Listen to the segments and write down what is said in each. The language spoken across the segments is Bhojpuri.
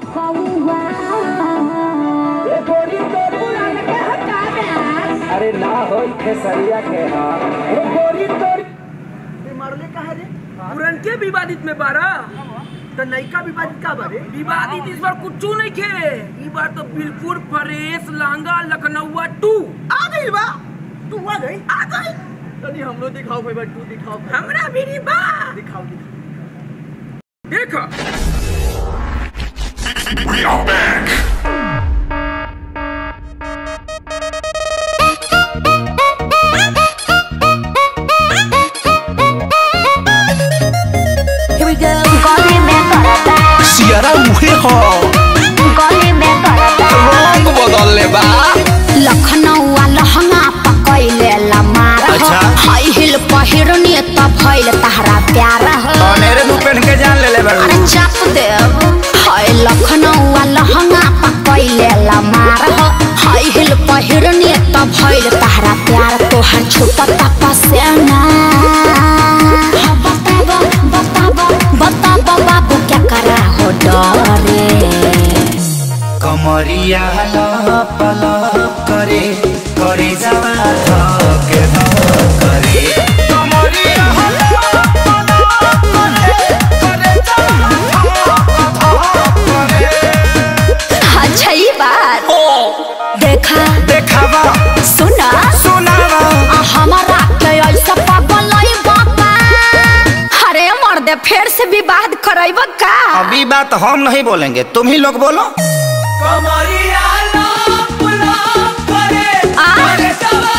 ये गोरी तोरी पुरान के हटा दे अरे ना होई खेसरिया के हां ये गोरी तोरी मारले कहा रे पुरन के विवादित में बारा तो नयका विवादित का बारे विवादित इस बार कुछ नहीं खे ई बार तो बिल्कुल फ्रेश लांगा लखनऊआ टू आ गई बा तू आ गई आ गई तनी हमरो दिखाओ भाई बा तू दिखाओ हमरा भी नी बा दिखाओ दिखाओ देखो We are back. Here we go. गली में करता सियारा उहे हो गली में करता रंग बदलले बा लखनऊ लहंगा पकैले लमार हो अच्छा। हाई हिल पहिरनी त भइल तहरा प्यार हो अनेरे मुंह पहन के जान ले ले बा अरे चाप देव हाय लखनऊ लहंगा पकैले लमार हो हाई हिल पहिरनी त भइल तहरा प्यार तोहर छुपत पसेना हाँ, बताबो बताबो बताबो बाबू क्या करा हो डरे कमरिया लप लप करे करे जावा धके धक करे कमरिया लप लप करे करे जावा धक धक करे अच्छा ये बात देखा देखावा सुना सुनावा आ हमारा के ऐसा पागल नहीं बापा अरे मर्दे फिर से विवाद करैब का अभी बात हम नहीं बोलेंगे तुम ही लोग बोलो कमरिया लाप लाप करे आ? करे सवा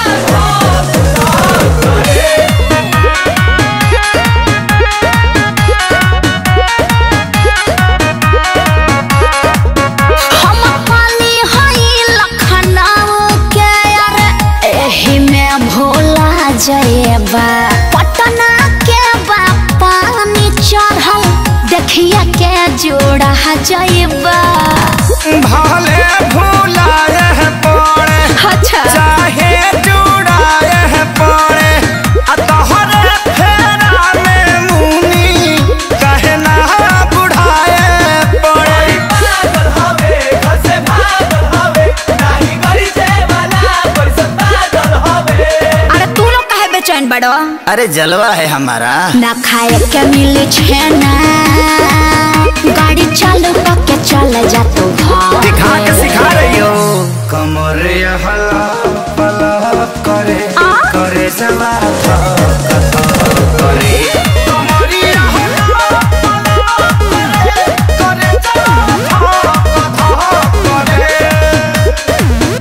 हम पाली हई लखनऊ के अरे एही में भोला जयबा पटना के पानी चढ़ल देखिए के जोड़ा जयबा भले भूलाए पड़े अच्छा चाहे जुड़ाए पड़े आ तोहरे फेरा में मुनी कहे ना बुढ़ाए पड़े पागल हवे घर से भागल हवे नाही गरी से वाला पर पागल हवे अरे तू लोग काहे बेचैन बड़ो अरे जलवा है हमारा ना खाए के मिले छेना गाड़ी चालू करके चल जा तू घर दिखा के सिखा रही हो कमर हला पला करे करे जवा धक धक करे कमरिया हला पला करे करे जवा धक धक करे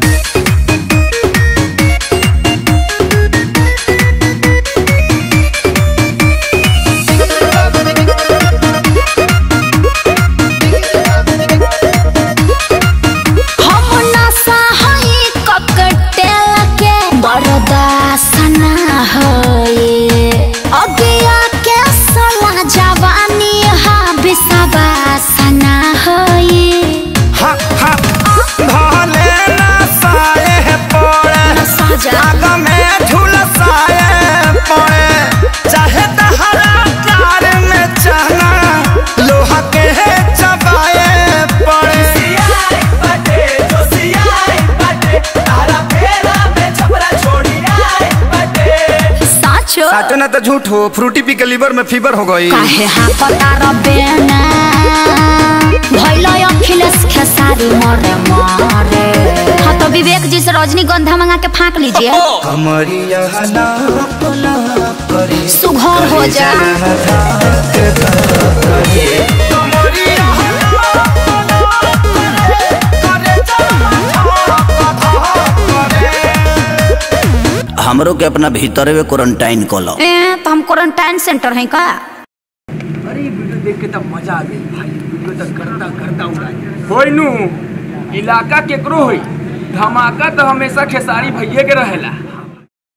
हम नशा हई ककटेल के बर्दाश्त ना होए अगिया के सला जवानी हा विश्वास ना होए हा हा भले ना साए पड़े नशा जा आग में झुलसाए पड़े चाहे तहरा प्यार में चना लोहा के चबाए पड़े सियाई बाटे जो सियाई बाटे तारा फेरा में छपरा छोड़ी आई बाटे साचो साचो ना तो झूठ हो फ्रूटी पी के लीवर में फीवर हो गई काहे हाँ पता रबेना भैलो अखिलेश खेसारी मरे मरे हाँ तो विवेक जी से रजनीगंधा मंगा के फाँक लीजिए कमरिया लाप लाप करे सुघर हो जा कमरिया लाप लाप करे करे धक धक करे हमरो के अपना भीतर में क्वारंटाइन कलो ए तो हम क्वारंटाइन सेंटर हैं का अरे ये वीडियो देख के तब मजा आ गई भाई वीडियो तक करता करता उड़ाई होई नु इलाका केकरो होई धमाका तो हमेशा खेसारी भैये के रहेला